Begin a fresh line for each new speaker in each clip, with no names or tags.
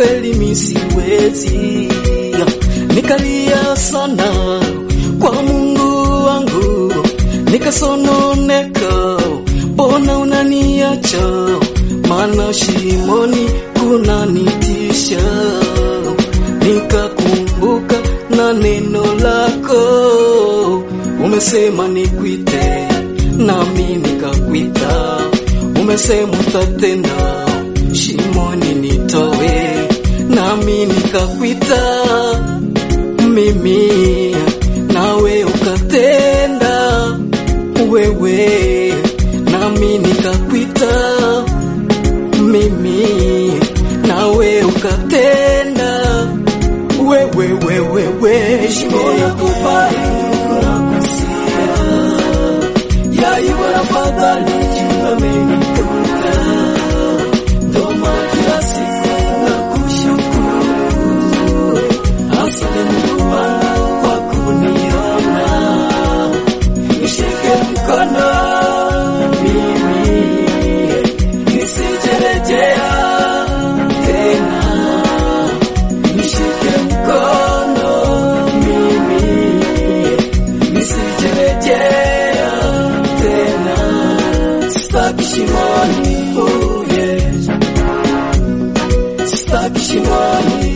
kweli mi siwezi, nikalia sana kwa Mungu wangu, nikasononeka, mbona unaniacha? Maana shimoni kunanitisha, nikakumbuka na neno lako, umesema nikwite, nami nikakwita, umesema utatenda, shimoni nitowe, nami nikakwita, mimi nawe ukatenda, wewe nami nikakwita mimi nawe ukatenda wewe wewe we shimona kufaikunakusia yaiwa fadhali jumamenikuta ndoma kila siku na kushukuru asante Mungu wangu kwa kuniona nishike mkono mimi nisijerejea tena, nishike mkono mimi, nisijerejea tena, sitaki shimoni, oh yes, sitaki shimoni,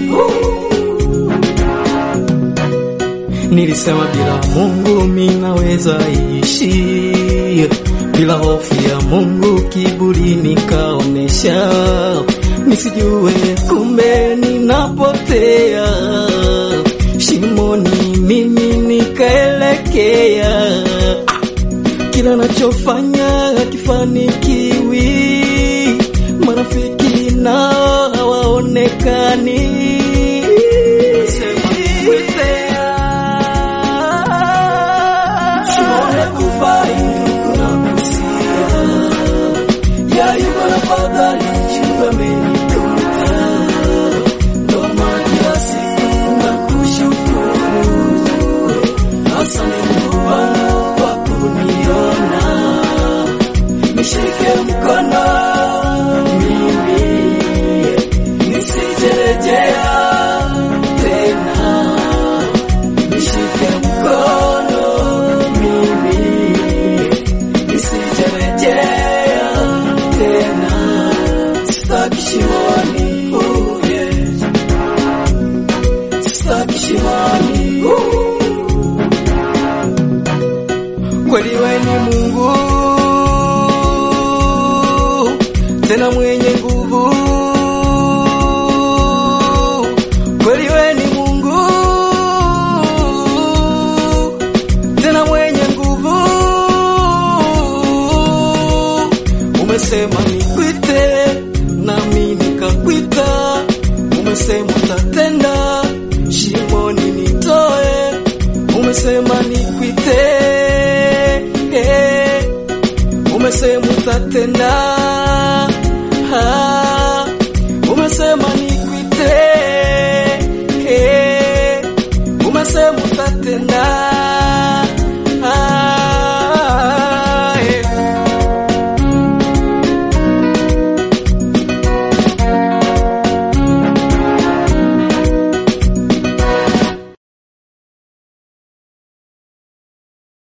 Nilisema bila Mungu minaweza ishi, bila hofu ya Mungu kiburi nikaonesha, nisijue kumbe ninapotea, shimoni mimi nikaelekea, ah, kila nachofanya hakifanikiwi, marafiki nao hawaonekani. Shimone kufai kunakusia yaiba na fadhali chumba menikuta ndo maana kila siku nakushukuru asante Mungu wangu kwa kuniona nishike mkono mimi nisijerejea tena nishike mkono mimi nisijerejea tena sitaki shimoni oh yes sitaki shimoni oh. kweli we ni Mungu tena mwenye nguvu kweli we ni Mungu tena mwenye nguvu umesema nikwite nami nikakwita umesema utatenda shimoni nitoe umesema nikwite eh, umesema utatenda